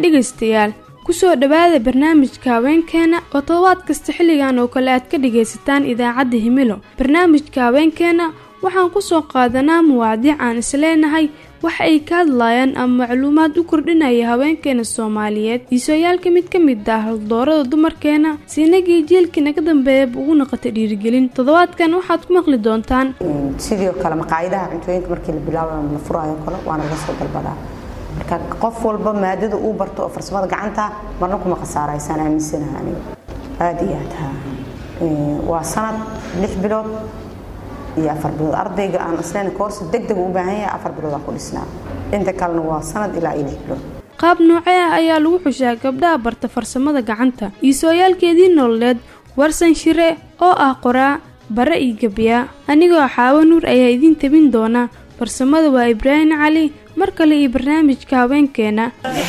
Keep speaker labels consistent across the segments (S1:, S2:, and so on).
S1: wacan dhegaystayaal kusoo dhowaada barnaamijka haweenkeena oo todobaad kasta xilligan oo kale aad ka dhagaysataan idaacadda himilo barnaamijka haweenkeena waxaan kusoo qaadanaa muwaadiic aan isleenahay waxa ay ka hadlayaan ama macluumaad u kordhinaya haweenkeena soomaaliyeed iisooyaalka mid ka mid ah haldoorada dumarkeena siinagii jielkii naga dambeeyaba ugu noqotay dhiirigelin toddobaadkan waxaad ku maqli doontaan
S2: sidoo kale maqaayadaha cuntooyinka markii la bilaabo la furaayo kale waana laga soo dalbadaa marka qof walba maadada uu barto oo farsamada gacanta marna kuma khasaaraysaan aaminsanaha aniga aada iyo aad ha waa sanad lix bilood iyo afar bilood ardayga aan isleen koorsi deg deg u baahan yahay afar bilood aan ku dhisnaa inta kalena waa sanad ilaa iyo lix bilood
S1: qaab noocee ah ayaa lagu xushaa gabdhaha barta farsamada gacanta iisooyaalkeedii nololeed warsan shire oo ah qoraa bare iyo gebyaa anigoo xaawo nuur ayaa idiin tabin doona farsamada waa ibraahim cali mar kale iyo barnaamijka haweenkeena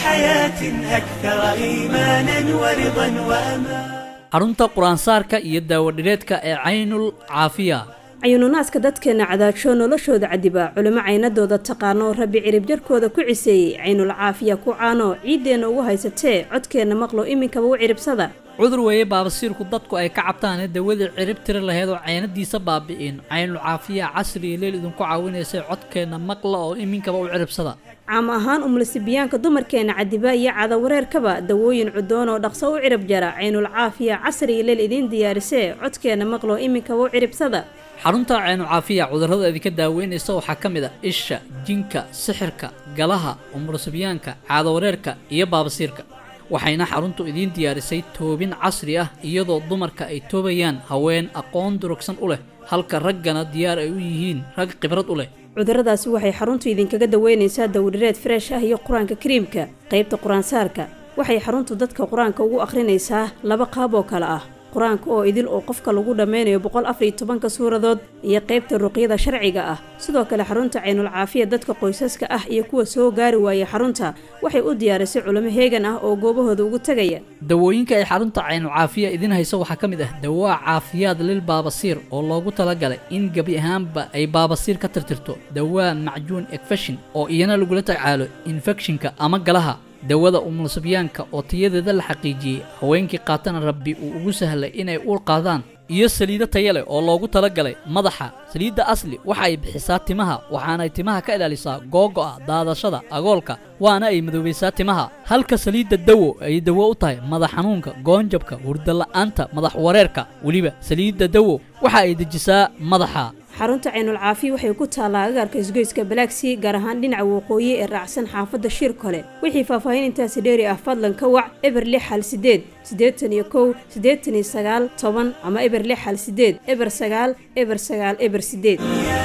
S3: xarunta qur-aansaarka iyo daawadhireedka ee caynul caafiya
S4: cayuununaaska dadkeenna cadaajoo noloshooda cadibaa culimo caynadooda taqaano rabbi cirib jarkooda ku ciseeyey caynul caafiya ku caano ciiddeenna ugu haysatee codkeenna maqlo iminkaba u ciribsada
S3: cudur weeye baabasiirku dadku ay ka cabtaanee dawadii cirib tiri laheyd oo caynadiisa baabi'in caynul caafiya casri iyo leel idinku caawinaysay codkeenna maqla oo iminkaba u ciribsada
S4: caam ahaan umlasibiyaanka dumarkeenna cadibaa iyo cadawareerkaba dawooyin cudoon oo dhaqso u cirib jara caynul caafiya casri iyo leel idiin diyaarisee codkeenna maqlo iminkaba u ciribsada
S3: xarunta caynu caafiya cudurrada idinka daaweynaysa waxaa ka mid a isha jinka sixirka galaha umurasibyaanka caadawareerka iyo baabasiirka waxayna xaruntu idiin diyaarisay toobin casri ah iyadoo dumarka ay toobayaan haween aqoon durugsan u leh halka raggana diyaar ay u yihiin rag khibrad u leh
S4: cudurradaasi waxay xaruntu idinkaga daweynaysaa dawdhireed freesh ah iyo qur-aanka kariimka qaybta qur-aansaarka waxay xaruntu dadka qur-aanka ugu akhrinaysaa laba qaab oo kale ah qur-aanka oo idil oo qofka lagu dhammeynayo boqol afar iyo tobanka suuradood iyo qaybta ruqyada sharciga ah sidoo kale xarunta caynul caafiya dadka qoysaska ah iyo kuwa soo gaari waaya xarunta waxay u diyaarisay culimo heegan ah oo goobahooda ugu tegaya
S3: dawooyinka ay xarunta caynul caafiya idiin hayso waxaa ka mid ah dawaa caafiyaad lil baabasiir oo loogu talagalay in gebi ahaanba ay baabasiir ka tirtirto dawaa macjuun ekfeshin oo iyana lagula tacaalo infekshinka ama galaha dawada umulsibyaanka oo tayadeeda la xaqiijiyey haweenkii qaatana rabbi uu ugu sahlay inay uur qaadaan iyo saliido taya leh oo loogu talagalay madaxa saliidda asli waxa ay bixisaa timaha waxaanay timaha ka ilaalisaa googo'a daadashada agoolka waana ay madoobaysaa timaha halka saliidda dawo ay dawo u tahay madax xanuunka goonjabka hurdala'aanta madax wareerka weliba saliidda dawo waxa ay dejisaa madaxa
S4: xarunta caynul caafiya waxay ku taallaa agaarka isgoyska balaagsii gaar ahaan dhinaca waqooyi ee raacsan xaafadda shir kole wixii faahfaahin intaasi dheeri ah fadlan ka wac eber lix hal sideed siddeetan iyo kow siddeetan iyo sagaal toban ama eber lix hal sideed eber sagaal eber sagaal eber sideed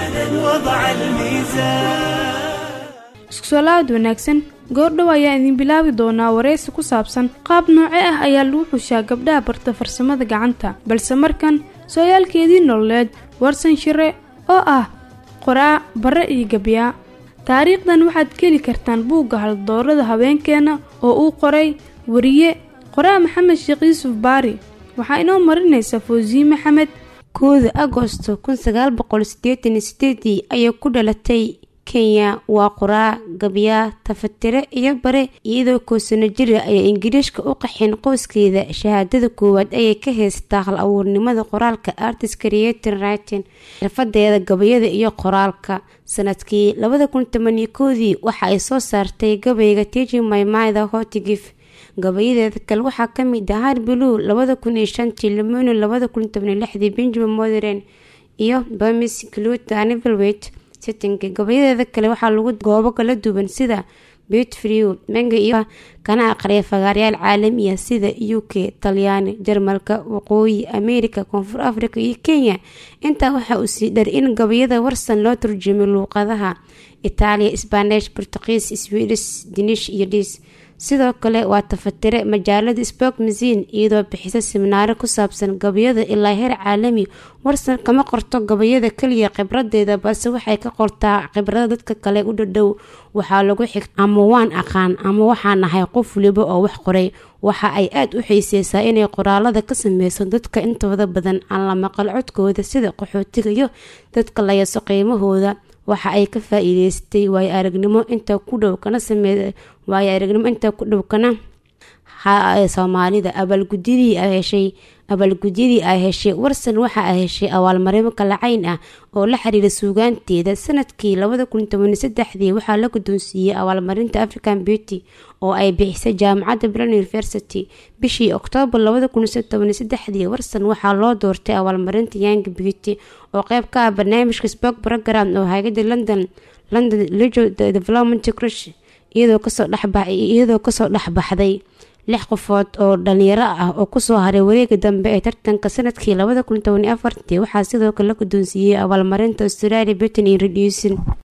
S1: isku soo laabad wanaagsan goordhow ayaa idin bilaabi doonaa wareysi ku saabsan qaab nooce ah ayaa lagu xushaa gabdhaha barta farsamada gacanta balse markan sooyaalkeedii nololeed warsan shire oo ah qoraa bare iyo gabyaa taariikhdan waxaad ka heli kartaan buugga haldoorada haweenkeena oo uu qoray wariye qoraa maxamed sheekh yuusuf baari waxaa inoo marinaysa foosiye maxamed
S5: kooda agosto kun sagaal boqol sideetan iyo sideedii ayay ku dhalatay kenya waa qoraa gabyaa tafatire iyo bare iyadoo koosano jira ayaa ingiriishka u qaxeen qoyskeeda shahaadada koowaad ayay ka haysataa hal abuurnimada qoraalka artist creator writing xirfadeeda gabayada iyo qoraalka sanadkii labada kun tomaniyo koodii waxa ay soo saartay gabayga tiji maymayda hotigif gabayadeeda kale waxaa kamid ah har blue labada kun iyo shantii lemonu labada kun tobaniyo lixdii benjamin modern iyo bamis cluta nivelwet settinka gabayadeeda kale waxaa lagu goobo kala duwan sida betfrew manga iyo kana aqriya fagaaryaal caalamiya sida u k talyaani jarmalka waqooyi america koonfur africa iyo kenya intaa waxaa uu sii dhar in gabayada warsan loo turjumay luuqadaha itaaliya sbanesh portugiis swedish dinish iyo dhis sidoo kale waa tafatire majaalada spok masin iyadoo bixisa siminaaro ku saabsan gabayada ilaa heer caalami warsan kama qorto gabayada keliya khibradeeda balse waxay ka qortaa khibrada dadka kale u dhadhow waxaa lagu xig ama waan aqaan ama waxaa nahay qof waliba oo wax qoray waxa ay aada u xiiseysaa inay qoraalada ka sameyso dadka intooda badan aan la maqal codkooda sida qaxootiga iyo dadka la yaso qiimahooda waxa ay ka faa-iideystay waayo aragnimo inta ku dhow kana samee waayo aragnimo inta ku dhow kana soomaalida abaalgudyadii ay heshay abaalgudyadii ay heshay warsan waxa ay heshay abaalmarimo kalacayn ah oo la xiriira suugaanteeda sanadkii labada kun toban saddexdii waxaa la guddoonsiiyey abaalmarinta african beauty oo ay bixisay jaamacadda bran university bishii oktoobar labada kun toban saddexdii warsan waxaa loo doortay abaalmarinta young beauty oo qeyb ka ah barnaamijka spok program oo hay-ada london london legal development crush iyadoo kasoo dhexbaiyadoo kasoo dhexbaxday lix qofood oo dhalinyaro ah oo kusoo haray wareega dambe ee tartanka sanadkii labada kun toban afartii waxaa sidoo kale la guddoonsiiyey abaalmarinta australia britain iyo reducin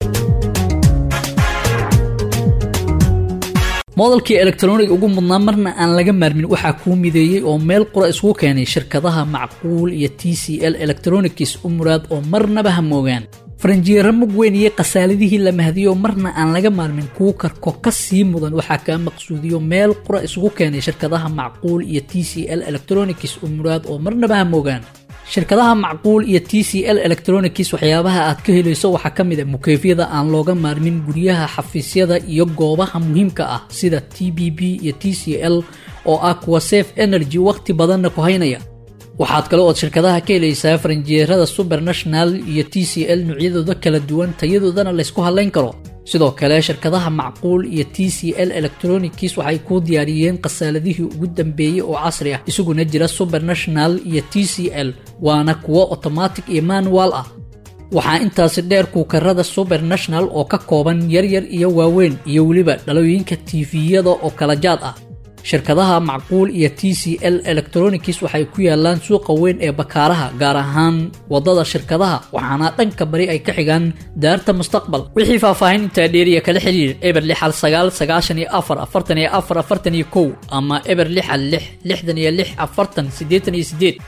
S3: moodalkii elektroniga ugu mudnaa marna aan laga maarmin waxaa kuu mideeyey oo meel qura isugu keenay shirkadaha macquul iyo t c l electronics u muraad oo marnaba ha moogaan faranjiyeero mug weyn iyo khasaaladihii la mahdiyo marna aan laga maarmin kuu karko ka sii mudan waxaa kaa maqsuudiyo meel qura isugu keenay shirkadaha macquul iyo t c l electronics u muraad oo marnaba ha moogaan shirkadaha macquul iyo t c l electronics waxyaabaha aad ka helayso waxaa ka mid a mukeefyada aan looga maarmin guryaha xafiisyada iyo goobaha muhiimka ah sida t b b iyo t c l oo ah kuwa safe energy wakhti badanna ku haynaya waxaad kale ood shirkadaha ka helaysaa faranjiyeerada subernational iyo t c l noocyadooda kala duwan tayadoodana laysku hadlayn karo sidoo kale shirkadaha macquul iyo t c l electronics waxay kuu diyaariyeen khasaaladihii ugu dambeeyey oo casri ah isaguna jira subernational iyo t c l waana kuwo otomatic iyo manual ah waxaa intaasi dheer kuukarada subernational oo ka kooban yaryar iyo waaweyn iyo weliba dhalooyinka tifiyada oo kala jaad ah shirkadaha macquul iyo t c l electronics waxay ku yaalaan suuqa weyn ee bakaaraha gaar ahaan wadada shirkadaha waxaana dhanka bari ay ka xigaan daarta mustaqbal wixii faahfaahin intaa dheeriya kala xiriir eber lixal sagaal sagaashan iyo afar afartan iyo afar afartan iyo kow ama eber lixal lix lixdan iyo lix afartan siddeetan iyo siddeed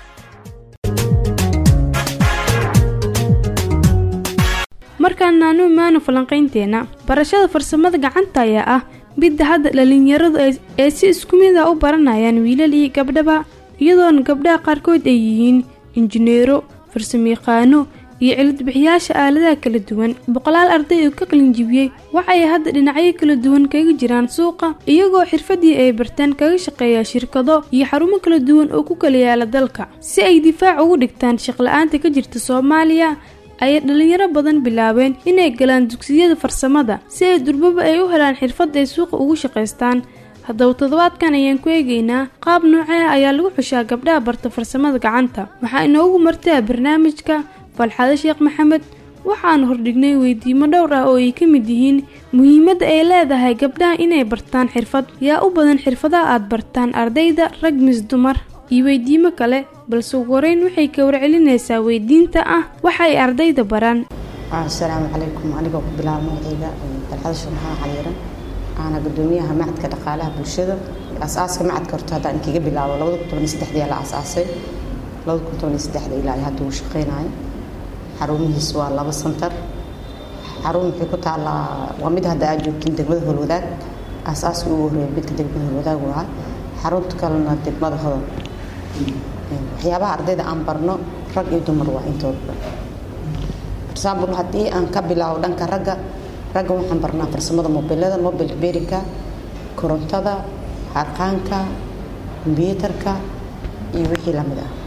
S1: markaan naanu imaano falanqaynteena barashada farsamada gacanta ayaa ah midda hadda dhalinyaradu ee si isku mid a u baranayaan wiilal iyo gabdhaba iyadoona gabdhaha qaarkood ay yihiin injineero farsamayaqaano iyo cilidbixiyaasha aaladaha kala duwan boqolaal arday oo ka qalinjibiyey waxay hadda dhinacyo kala duwan kaga jiraan suuqa iyagoo xirfadii ay barteen kaga shaqeeya shirkado iyo xarumo kala duwan oo ku kala yaala dalka si ay difaac ugu dhigtaan shaqla-aanta ka jirta soomaaliya ayay dhalinyaro badan bilaabeen inay galaan dugsiyada farsamada si ay durbaba ay u helaan xirfad ay suuqa ugu shaqaystaan haddaba toddobaadkan ayaan ku eegaynaa qaab noocee ayaa lagu xushaa gabdhaha barta farsamada gacanta waxaa inoogu martaa barnaamijka falxado sheekh maxamed waxaanu hordhignay weydiimo dhowr ah oo ay ka mid yihiin muhiimadda ay leedahay gabdhaha inay bartaan xirfad yaa u badan xirfadaha aad bartaan ardayda rag mis dumar iyo weydiimo kale balse ugu horeyn waxay ka warcelinaysaa weydiinta ah waxa ay ardayda baraan
S2: asalaamu calaykum anigoo ku bilaaba magacayga dalxada sheekh maxamed caliiran aana gudoomiyaha macadka dhaqaalaha bulshada asaaska macadka horta haddaan inkiga bilaabo labada kun toban iyo saddexdii la asaasay labada kun toban iyo saddexda ilaa hadda uu shaqeynayo xarumihiis waa laba santar xarun waxay ku taallaa waa mid hadda aad joogtiin degmada holwadaag asaaska ugu horeeya midka degmada holwadaag waa xarunta kalena degmada hodan waxyaabaha ardayda aan barno rag iyo dumar waa intoodba example haddii aan ka bilaabo dhanka ragga ragga waxaan barnaa farsamada mobilada mobil berinka korontada harqaanka kombyuutarka iyo wixii lamid ah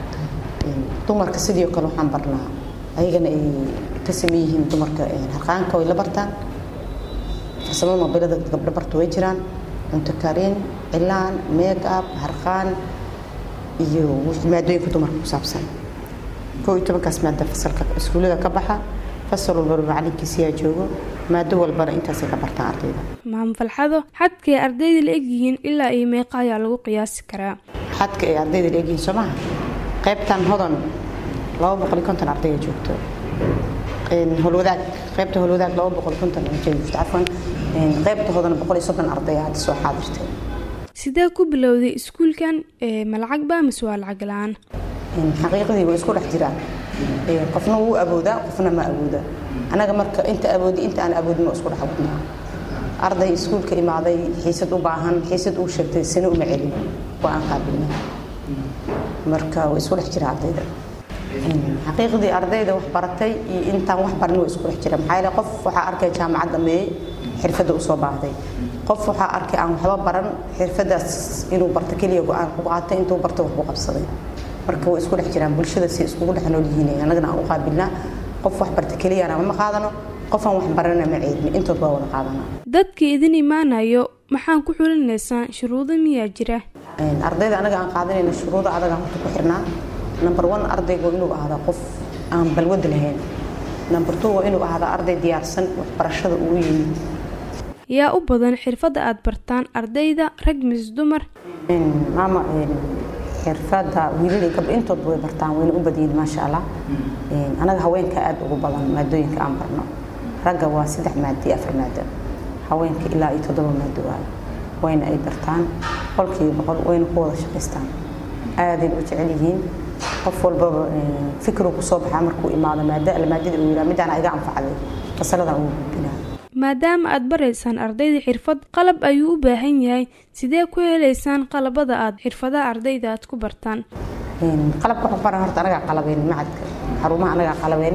S2: dumarka sidii oo kale waxaan barnaa ayagana ay ka sameyn yihiin dumarka harqaanka way la bartaan farsamada mobilada gabdho barta way jiraan cunto karin cilaan make up harqaan iyo maadooyinka dumarka ku saabsan koo iyo tobankaas maada fasalka iskuullada ka baxa fasal walbana macalinkiisiyaa joogo maado walbana intaasay ka bartaan ardayda
S1: maam falxado xadkay ardayda la egyihiin ilaa iyo meeqa ayaa lagu qiyaasi karaa
S2: xadka ay ardayda la egyihiin soo maha qaybtan hodan laba boqol iyo konton ardaya joogto holwadaag qaybta holwadaag laba boqol konton joogto cafwan qaybta hodan boqol iyo soddon ardaya hadda soo xaadirtay
S1: sidee ku bilowday iskuulkan ma lacag baa mise waa lacag la-aan
S2: xaqiiqadii way isku dhex jiraan qofna wuu awoodaa qofna ma awooda anaga marka inta awoodi inta aan awoodin waa isku dhex wadnaa arday iskuulka imaaday xiisad u baahan xiisad uu sheegtay sano uma celin waa aan qaabilna marka way isku dhex jira ardayda xaqiiqdii ardayda wax baratay iyo intaan wax barin waa isku dhex jira maxaa yeele qof waxaa arkay jaamacad dhameeyey xirfadda usoo baahday qof waxaa arkay aan waxba baran xirfadaas inuu barto keliya go-aan ku qaatay intuu barto wax ku qabsaday marka way isku dhex jiraan bulshada si iskugu dhex nool yihiin annagana aan u qaabilnaa qof wax barta keliyana ma qaadano qofaan wax barana ma ceedni intood baa wada qaadanaa
S1: dadka idin imaanayo maxaan ku xulinaysaan shuruudo miyaa jira
S2: ardayda anaga aan qaadanayna shuruuda adaga horta ku xirnaa number one ardayga waa inuu ahaadaa qof aan balwad lahayn number two waa inuu ahaadaa arday diyaarsan waxbarashada ugu yimid
S1: yaa u badan xirfadda aad bartaan ardayda rag mis dumar
S2: maama xirfadda wiilal iyo gabdho intoodba way bartaan wayna u badyihin maasha allah anaga haweenka aada ugu badan maadooyinka aan barno ragga waa saddex maado iyo afar maado haweenka ilaa iyo toddoba maado waayo wayna ay bartaan boqolkiiba boqol wayna ku wada shaqaystaan aadayna u jecel yihiin qof walbaba fikiruu kusoo baxaa markuu imaado maado alla maadada uu yiraa midaan iga anfacday fasaladan ugu gudbinaa
S1: maadaama aad baraysaan ardayda xirfad qalab ayuu u baahan yahay sidee ku helaysaan qalabada aad xirfadaha ardayda aad ku bartaan
S2: qalabka wax baran horta anagaa qalabeyne macadka xarumaha anagaa qalabeyne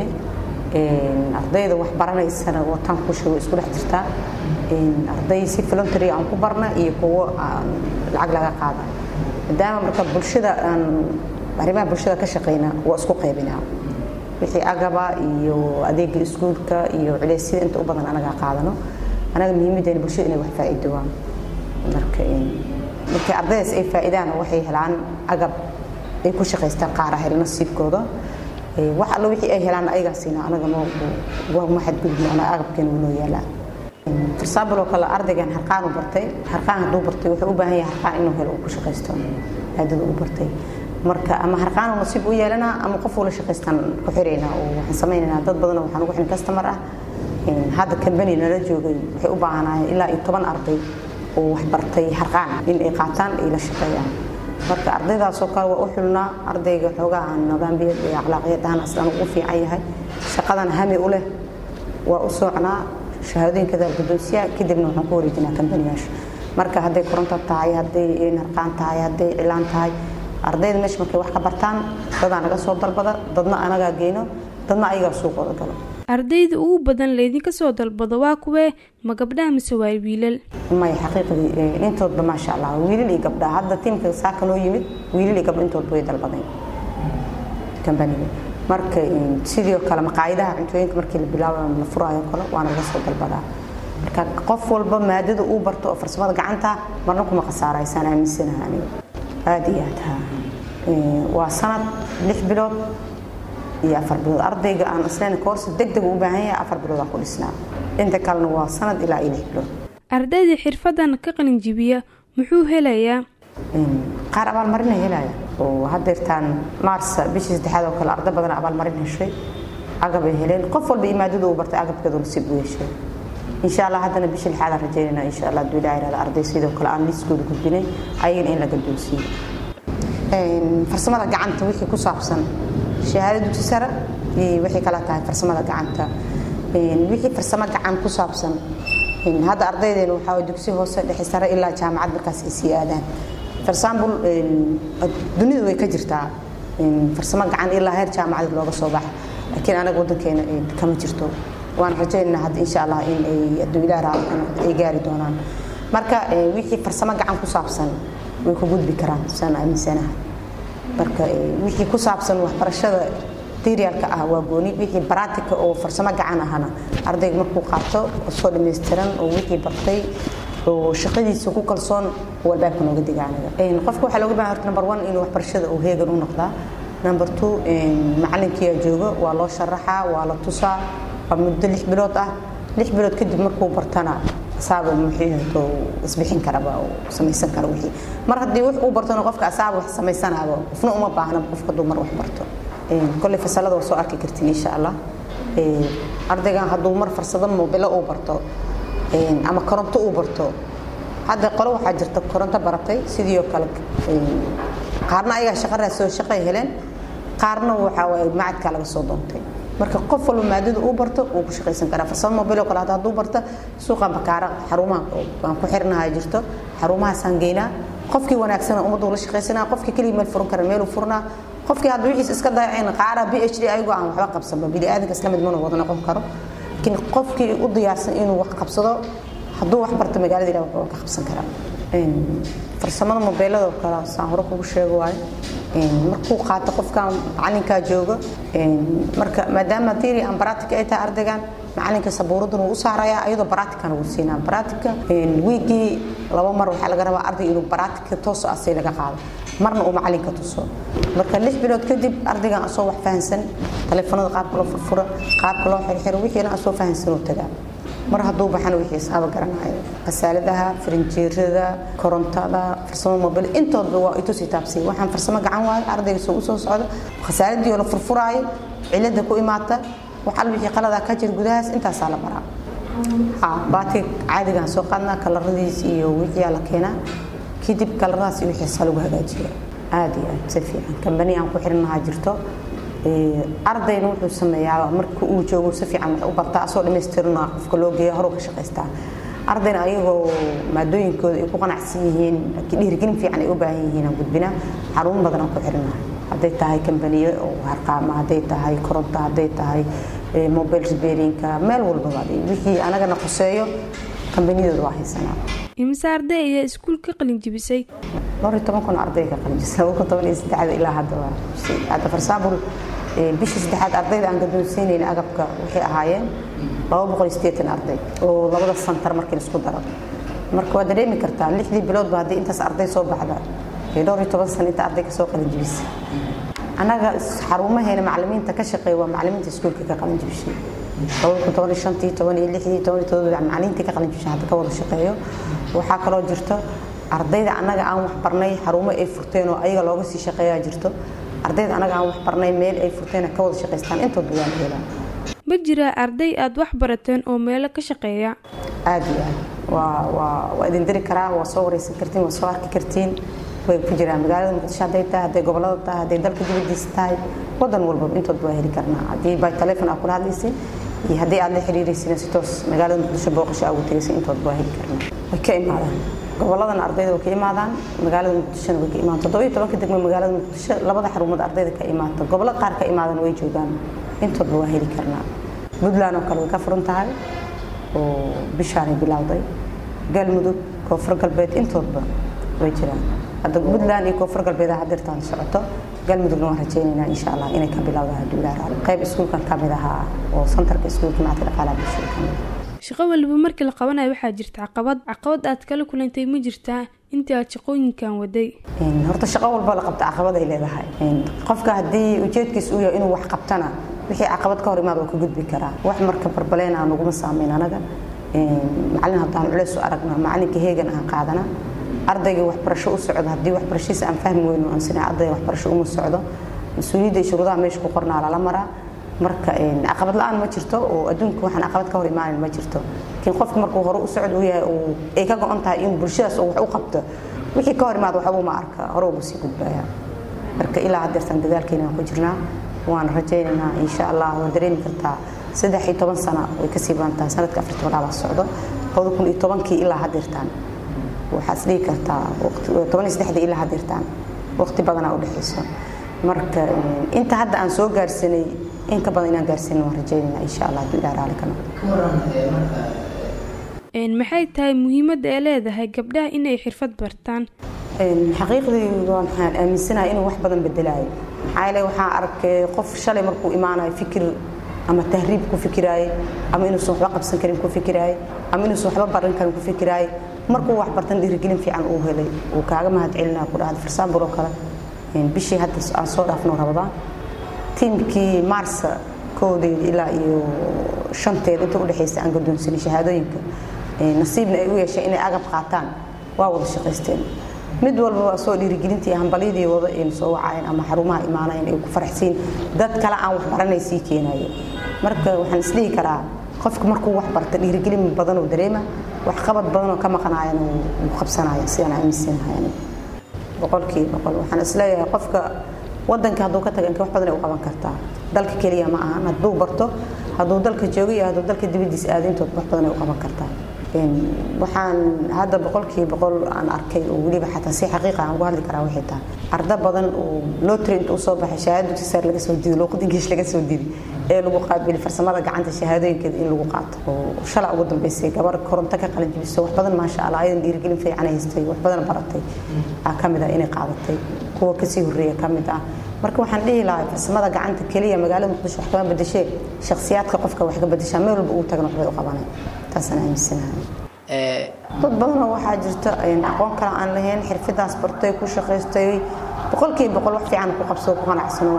S2: ardayda wax baranaysana wataan ku sheego isku dhex jirtaa arday si voluntary aan ku barna iyo kuwo aan lacag laga qaada maadaama marka bulshada aan arrimaha bulshada ka shaqeyna waa isku qaybinaa wixii agaba iyo adeega iskuulka iyo culeysyada inta u badan anagaa qaadano anaga muhiimadeena bulshada inay wax faa'iido waan marka markii ardaydaas ay faa'iidaan waxay helaan agab ay ku shaqaystaan qaara hel nasiibkooda wax allo wixii ay helaan ayagaa siina anaga ma xadgudubno anaga agabkeena wuu noo yaalaa farsaabal oo kale ardaygan harqaanu bartay harqaan hadduu bartay wuxuu u baahan yahay harqaan inuu helo uu ku shaqaysto maadada uu bartay marka ama harqaanu nasiib u yeelanaa ama qof ula shaqaystaan ku xiraynaa oo waxaan samaynaynaa dad badan waxaan ugu xirin customer ah hadda kambani nala joogay waxay u baahanaayeen ilaa iyo toban arday oo wax bartay harqaan in ay qaataan ay la shaqeeyaan marka ardaydaasoo kale waa u xulnaa ardayga xoogaa aan nidaamiyad iyo akhlaaqiyad ahaan aslan ugu fiican yahay shaqadan hami u leh waa u soocnaa shahaadooyinkada guddoonsiya kadibna waxaan ku wareejinaa kambaniyaasha marka hadday koronto tahay hadday harqaan tahay hadday cilaan tahay ardayda meesha markay wax ka bartaan dadaa naga soo dalbada dadna anagaa geyno dadna ayagaa suuqooda galo
S1: ardayda ugu badan laydinka soo dalbado waa kuwee ma gabdhaha mise waa wiilal
S2: may xaqiiqdii intoodba maasha allah wiilal iyo gabdha hadda tiimka saaka noo yimid wiilal iyo gabdho intoodba way dalbadeen kambaniga marka sidoo kale maqaayadaha cuntooyinka markii la bilaabo la furaayo kale waana laga soo dalbadaa marka qof walba maadada uu barto oo farsamada gacanta marna kuma khasaaraysaan aaminsanaha aniga aada iyo aad ha waa sanad lix bilood iyo afar bilood ardayga aan isleen koorsi deg deg u baahan yahay afar bilood aan ku dhisnaa inta kalena waa sanad ilaa iyo lix bilood
S1: ardayda xirfadan ka qalin jibiya muxuu helayaa
S2: qaar abaalmarina helaya oo hadeertaan maars bishii saddexaad oo kale arday badan abaalmarin heshay agabay heleen qof walba imaadada uu bartay agabkeedu nasiib u yeeshay insha allah haddana bishii lixaadaan rajeynayna insha allah hadduu ilaahay irahda arday sidoo kale aan liiskooda gudbinay ayagana in la gadoonsiiyo farsamada gacanta wixii ku saabsan shahaado dugsi sare iyo wixii kala tahay farsamada gacanta wixii farsamo gacan ku saabsan hadda ardaydeena waxaa dugsi hoose dhexe sare ilaa jaamacad markaas ay sii aadaan for example dunidu way ka jirtaa farsamo gacan ilaa heer jaamacad looga soo baxa laakiin anaga wadankeena kama jirto waan rajaynaa hadda insha allah in ay hadduu ilaah raali ka noqdo ay gaari doonaan marka wixii farsamo gacan ku saabsan way ku gudbi karaan saan aaminsanaha marka wixii ku saabsan waxbarashada materialka ah waa gooni wixii baraatika oo farsamo gacan ahana ardayga markuu qaato soo dhammaystiran oo wixii bartay oo shaqadiisa ku kalsoon oo albaabka nooga diga aniga qofka waxaa looga baahan horta number one inuu waxbarashada uu heegan u noqdaa number two macalinkiyaa jooga waa loo sharaxaa waa la tusaa waa muddo lix bilood ah lix bilood kadib markuu bartana asaaba muxiihato isbixin karaba oo samaysan kara wixii mar haddii wax uu bartona qofka asaaba wax samaysanaaba qofna uma baahna qofka hadduu mar wax barto kolley fasalada waa soo arki kartiin insha allah ardaygan hadduu mar farsado moobilo uu barto ama koronto uu barto hadda qolo waxaa jirta koronto baratay sidii oo kale qaarna ayagaa shaqa raasoo shaqay heleen qaarna waxaa waaye macadkaa laga soo doontay marka qof walba maadada uu barto wuu ku shaqaysan karaa farsamo mobil oo kale hadda hadduu barto suuqa bakaara xarumaha aan ku xirnahay jirto xarumahaasaan geynaa qofkii wanaagsana ummaddu la shaqaysanaa qofkii keligii meel furan kara meeluu furnaa qofkii hadda wixiis iska dayaceen qaara b h d ayagoo aan waxba qabsanba biniaadanka isla mid mana wada noqon karo laakiin qofkii u diyaarsan inuu wax qabsado hadduu wax barto magaalada ilaah wuxuu ka qabsan karaa farsamada mobeelada oo kale saan hore kugu sheego waayo markuu qaato qofkan macalinkaa jooga marka maadaama theory and practical ay tahay ardaygan macalinka sabuuraddan wuu u saarayaa ayadoo baraatikana wuu siinaa baraatika wiigii laba mar waxaa laga rabaa arday inuu baraatika tooso asay laga qaado marna uu macalinka tuso marka lix bilood kadib ardaygan asoo wax fahansan taleefanada qaabka loo furfuro qaabka loo xirxiro wixiina asoo fahansan uu tagaa mar hadduu baxana wixii isaaba garanayo khasaaladaha farinjeerada korontada farsamo mobil intoodba waa itusi taabsiya waxaan farsamo gacan waayo ardayga soo usoo socda khasaaladii oo la furfuraayo cilada ku imaata wax al wixii qaladaa ka jir gudahaas intaasaa la baraa baati caadigaan soo qaadnaa kalaradiis iyo wixiyaa la keenaa kadib kalaradaas iyo wixiisa lagu hagaajiya aad iyo aad si fiican kambani aan ku xirinahaa jirto ardayna wuxuu sameeyaa marka uu joogo si fiican wax u bartaa asoo dhammaystirna qofka loo geeya horuu ka shaqaystaa ardayna ayagoo maadooyinkooda ay ku qanacsan yihiin laakiin dhiirigelin fiican ay u baahan yihiin aan gudbinaa xarun badan aan ku xirinahay hadday tahay kambaniyo oo harqaama hadday tahay koronto hadday tahay mobile repairinka meel walbaba wixii anagana khuseeyo kambaniyadooda waa haysanaa
S1: imise arday ayaa iskuul ka qalin jibisay
S2: dhowr iyo toban kun arday ka qalin jibisay laba kun toban iyo saddexda ilaa hadda waa hadda farsaabul bishii saddexaad ardayda aan gadoonsiinayn agabka waxay ahaayeen laba boqol iyo siddeetan arday oo labada santar markii laisku daro marka waa dareemi kartaa lixdii biloodba haddii intaas arday soo baxda dhowr iyo toban sano inta arday ka soo qalin jibisay annaga xarumaheena macalimiinta ka shaqeeya waa macalimiinta iskuulka ka qalin jibishay labada kun toban iyo shantii toban iyo lixdii toban iyo todoba macalimiintii ka qalin jibishay hadda ka wada shaqeeyo waxaa kaloo jirto ardayda annaga aan wax barnay xarumo ay furteen oo ayaga looga sii shaqeeyaa jirto ardayda anaga aan wax barnay meel ay furteen ka wada shaqaystaan intoodba waa la helaa
S1: ma jiraa arday aad wax barateen oo meelo ka shaqeeya
S2: aad iyo aad waa waa waa idin diri karaa waa soo wareysan kartiin waa soo arki kartiin way ku jiraan magaalada muqdisho hadday tahay hadday gobolada tahay hadday dalka dibadiisa tahay wadan walbaba intoodba waa heli karnaa haddii by telefon aad kula hadlaysay iyo haddii aad la xiriiraysin si toos magaalada muqdisho booqasho aad ugu tagaysay intoodba waa heli karnaa way ka imaadaan goboladana ardayda way ka imaadaan magaalada muqdishona way ka imaadaan toddoba iyo tobanka degmo magaalada muqdisho labada xarumood ardayda ka imaata gobollo qaar ka imaadana way joogaan intoodba waa heli karnaa puntland oo kale way ka furan tahay oo bishaanay bilowday galmudug koonfur galbeed intoodba way jiraan hadda puntland iyo koonfur galbeed hadirtaan socoto galmudugna waan rajaynaynaa insha allah inay ka bilowda hadduu ilaaha qayb iskuulkan ka mid ahaa oo santarka iskuulka macadka dhaqaalaha bulshada ka mid
S1: shaqo waliba markii la qabanayo waxaa jirta caqabad caqabad aad kala kulantay ma jirtaa intii aad shaqooyinkan waday
S2: horta shaqo walba la qabta caqabad ay leedahay qofka haddii ujeedkiis uu yahay inuu wax qabtana wixii caqabad ka hor imaad waa ka gudbi karaa wax marka barbaleena naguma saameyn anaga macalin haddaan culeys u aragna macalinka heegan aan qaadana ardayga waxbarasho u socdo haddii waxbarashadiisa aan fahmi weyno aan sinaa ardayga waxbarasho uma socdo mas-uuliyadda iyo shuruudaha meesha ku qornaa lala maraa marka caqabad la-aan ma jirto oo adduunka waxaan caqabad ka hor imaanin ma jirto laakiin qofka markuu hore u socod u yahay ay ka go-on tahay in bulshadaas uu wax u qabto wixii ka hor imaad waxba ma arka hore ugu sii gudbaya marka ilaa haddeertan dadaalkeena waan ku jirnaa waan rajaynaynaa insha allah waa dareemi kartaa saddex iyo toban sano way kasii badan tahay sanadka afar tobanaabaa socdo labada kun iyo tobankii ilaa haddeertaan waxaad isdhihi kartaa toban iyo saddexdii ilaa haddeertaan waqti badanaa u dhexayso marka inta hadda aan soo gaarsanay in ka badan inaan gaarsiin waan rajaynayna insha allah hadduu ilaah raali ka
S1: maxay tahay muhiimadda ay leedahay gabdhaha inay xirfad bartaan
S2: xaqiiqdii waxaan aaminsanahay inuu wax badan bedelaayo maxaa yeele waxaan arkay qof shalay markuu imaanayo fikir ama tahriib ku fikiraaye ama inuusan waxba qabsan karin ku fikiraaye ama inuusan waxba baran karin ku fikiraaye markuu wax bartan dhiirigelin fiican uu helay uu kaaga mahad celinaa ku dhahda farsaambur oo kale bishii hadda aan soo dhaafno rabadaan tiimkii maarsa koodeeda ilaa iyo shanteeda inta udhexaysa aan gadoonsanay shahaadooyinka nasiibna ay u yeesheen inay agab qaataan waa wada shaqaysteen mid walba waa soo dhiirigelintii hambalyadii wada aynu soo wacayeen ama xarumaha imaanayeen ay ku faraxsiin dad kale aan wax baranay sii keenayo marka waxaan isdhihi karaa qofka markuu wax barta dhiirigelin badan oo dareema wax qabad badan oo ka maqanaayana wuu qabsanaya sidaan aaminsanahay boqolkii boqol waxaan isleeyahay qofka wadanka hadduu ka taga inka wax badan ay u qaban kartaa dalka keliya ma ahan hadduu barto hadduu dalka joogo iyo hadduu dalka dibadiisa aado intood wax badan ay u qaban kartaa waxaan hadda boqolkiiba boqol aan arkay oo weliba xataa si xaqiiqa aan ugu hadli karaa waxay tahay arda badan oo lotry inta usoo baxay shahaado dugsi sare laga soo diiday luuqad ingiliish laga soo diiday ee lagu qaabili farsamada gacanta shahaadooyinkeeda in lagu qaato oo shala ugu dambeysay gabar koronto ka qalin jibiso wax badan maasha allah ayadan dhiirigelin fiican haystay wax badan baratay aa ka mid ah inay qaadatay kuwa kasii horreeya ka mid ah marka waxaan dhihi lahaa farsamada gacanta keliya magaalada muqdisho wax kama bedeshee shakhsiyaadka qofka wax ka bedeshaa meel walba uu tagana waxbay u qabanay taasaan aaminsanahay dad badanoo waxaa jirta aqoon kale aan lahayn xirfadaas bartay ku shaqaystay boqolkiiba boqol wax fiican ku qabsado ku qanacsano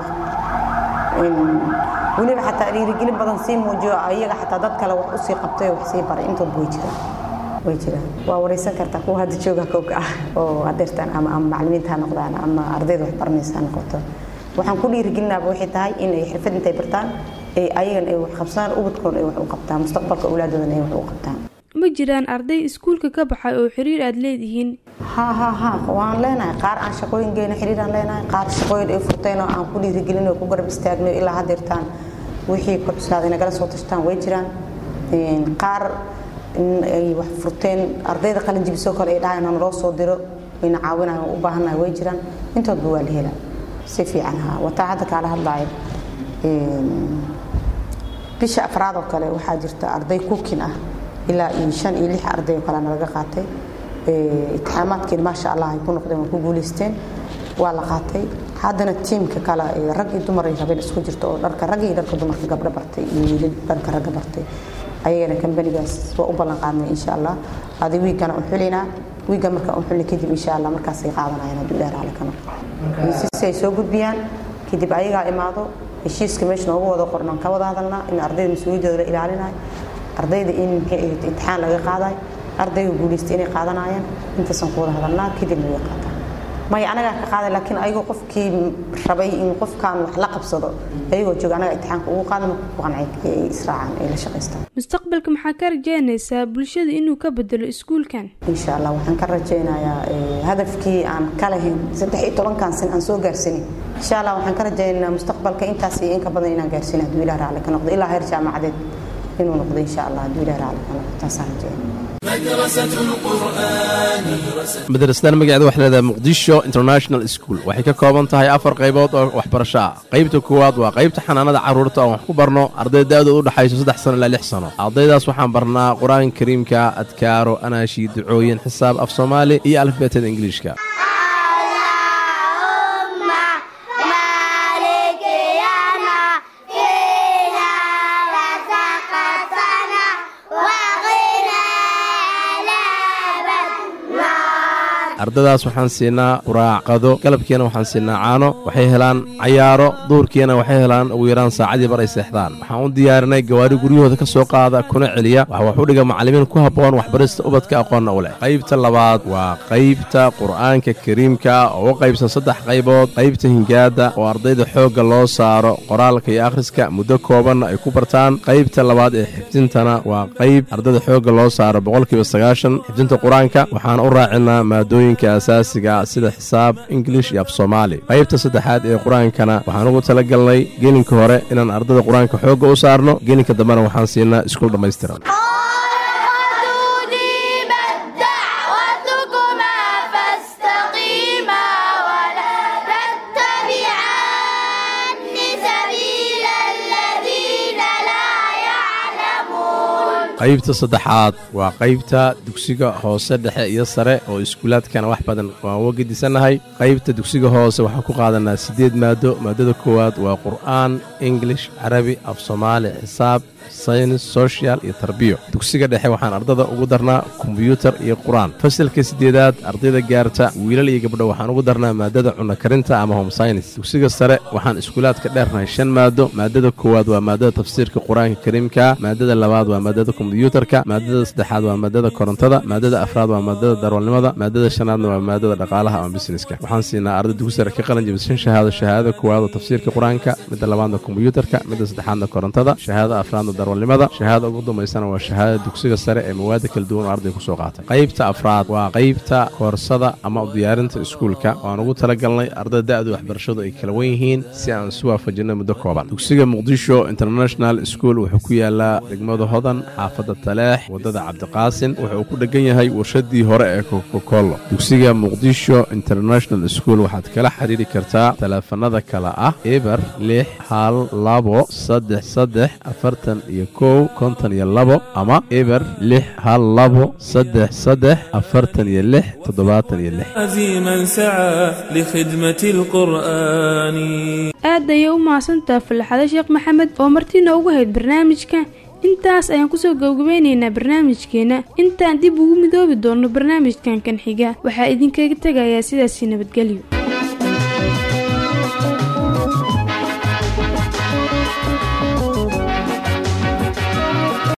S2: weliba xataa dhiirigelin badan sii muujiyo ayaga xataa dad kale wax usii qabtay wax sii baray intoodba way jiraan way jiraan waa wareysan kartaa kuwa hadda jooga kowka ah oo adeertaan ama ama macallimiinta ha noqdaan ama ardayda wax baranaysa ha noqoto waxaan ku dhiirigelinaaba waxay tahay in ay xirfad intay bartaan ay ayagan ay wax qabsaan ubadkoon ay wax u qabtaan mustaqbalka awlaadoodan ay wax u qabtaan
S1: ma jiraan arday iskuulka ka baxay oo xiriir aad leedihiin
S2: ha ha ha waan leenahay qaar aan shaqooyin geyno xiriir aan leenahay qaar shaqooyin ay furteen oo aan ku dhiirigelin oo ku garab istaagno ilaa haddeertaan wixii ku cuslaaday nagala soo tashtaan way jiraan qaar ay wax furteen ardayda qalin jibisoo kale ay dhahayn naloo soo diro wayna caawinahay u baahannahay way jiraan intoodba waa la helaa si fiican ha wataa hadda kaala hadlaayo bisha afraad oo kale waxaa jirta arday kukin ah ilaa iyo shan iyo lix arday oo kale nalaga qaatay itixaamaadkeena maasha allah ay ku noqdeen waa ku guulaysteen waa la qaatay haddana tiimka kale rag iyo dumar ay rabeen isku jirto oo dharka rag iyo dharka dumarka gabdho bartay iyo wiilal dharka ragga bartay ayagana kambanigaas waa u ballan qaadnay insha allah adi wiigana u xulinaa wiigga marka u xulina kadib insha allah markaasay qaadanayaan hadduu ilaah raali ka noqdo si ay soo gudbiyaan kadib ayagaa imaado heshiiska meesha noogu wada qornaan ka wada hadalnaa in ardayda mas-uuliyadooda la ilaalinayo ardayda in imtixaan laga qaadayo ardayga guulaystay inay qaadanayaan intaasaan ku wada hadalnaa kadibna way qaataan maya anagaa ka qaaday laakiin ayagoo qofkii rabay in qofkan wax la qabsado ayagoo jooga anaga imtixaanka ugu qaada marka ku qancay ay israacaan ay la shaqaystaan
S1: mustaqbalka maxaa ka rajaynaysaa bulshada inuu ka bedelo iskuulkan
S2: insha allah waxaan ka rajaynayaa hadafkii aan ka lahayn saddex iyo tobankan sin aan soo gaarsanin insha allah waxaan ka rajaynaynaa mustaqbalka intaas iyo in ka badan inaan gaarsiin hadduu ilaah raalli ka noqdo ilaa heer jaamacadeed inuu noqdo insha allah hadduu ilaah raalli ka noqdo taasaan rajaynaya
S6: madrasadan magaceeda waxay leedahay muqdisho international school waxay ka kooban tahay afar qaybood oo waxbarasho ah qaybta koowaad waa qaybta xanaanada carruurta oon wax ku barno arday da'dooda u dhexayso saddex sano ilaa lix sano ardaydaas waxaan barnaa qur-aanka kariimka adkaaro anaashi ducooyin xisaab af soomaali iyo alifbeetada ingiliishka ardadaas waxaan siinaa quraacqado galabkiina waxaan siinaa caano waxay helaan cayaaro duurkiina waxay helaan ugu yaraan saacadii bar ay seexdaan waxaan u diyaarinay gawaari guryahooda ka soo qaada kuna celiya waxa wax u dhiga macallimiin ku habboon waxbarista ubadka aqoonna u leh qaybta labaad waa qaybta qur'aanka kariimka oo u qaybsan saddex qaybood qaybta hingaada oo ardayda xoogga loo saaro qoraalka iyo akhriska muddo koobanna ay ku bartaan qaybta labaad ee xifdintana waa qayb ardayda xoogga loo saaro boqolkiiba sagaashan xifdinta qur-aanka waxaan u raacinaa maadooyin asaasiga sida xisaab ingilish iyo af soomaali qaybta saddexaad ee qur-aankana waxaan ugu tala galnay gelinka hore inaan ardada qur-aanka xoogga u saarno gelinka dambena waxaan siinaa iskuul dhammaystiran qaybta saddexaad waa qaybta dugsiga hoose dhexe iyo sare oo iskuulaadkana wax badan waan uga gedisannahay qaybta dugsiga hoose waxaan ku qaadanaa siddeed maado maadada koowaad waa qur'aan ingilish carabi af soomaali xisaab saynis sochial iyo tarbiyo dugsiga dhexe waxaan ardada ugu darnaa kombyuutar iyo qur-aan fasalka siddeedaad ardayda gaarta wiilal iyo gabdho waxaan ugu darnaa maadada cunno karinta ama home saynis dugsiga sare waxaan iskuulaadka dheernahay shan maado maadada koowaad waa maadada tafsiirka qur-aanka kariimka maadada labaad waa maadada kombyuutarka maadada saddexaad waa maadada korontada maadada afraad waa maadada darwalnimada maadada shanaadna waa maadada dhaqaalaha ama busineska waxaan siinaa arday dugsi sare ka qalin jabis shan shahaado shahaadada koowaad oo tafsiirka qur-aanka midda labaadna kombyuutarka midda saddexaadna korontada shahaadada afraadna darwalnimada shahaada ugu dambaysana waa shahaadada dugsiga sare ee mawaada kala duwan oo ardayga kusoo qaatay qaybta afraad waa qaybta koorsada ama u diyaarinta iskuulka waan ugu talagalnay ardada da'du waxbarashadu ay kala wen yihiin si aan isu waafajinno muddo kooban dugsiga muqdisho international school wuxuu ku yaalaa degmada hodan xaafadda taleex waddada cabdiqaasin wuxuu ku dhegan yahay warshadii hore ee kokokollo dugsiga muqdisho international school waxaad kala xidhiiri kartaa taleefanada kale ah eber lix hal labo saddex saddex afartan iyo kow konton iyo labo ama eber lix hal labo saddex saddex afartan iyo lix toddobaatan iyo lix
S7: عزيما سعى لخدمة القرآن
S1: aad ayay u mahadsantaha fallaxado sheekh maxamed oo martiina ugu hayd barnaamijka intaas ayaan kusoo gabagabeynaynaa barnaamijkeena intaan dib ugu midoobi doonno barnaamijkan kan xiga waxaa idinkaga tegayaa sidaasii nabadgelyo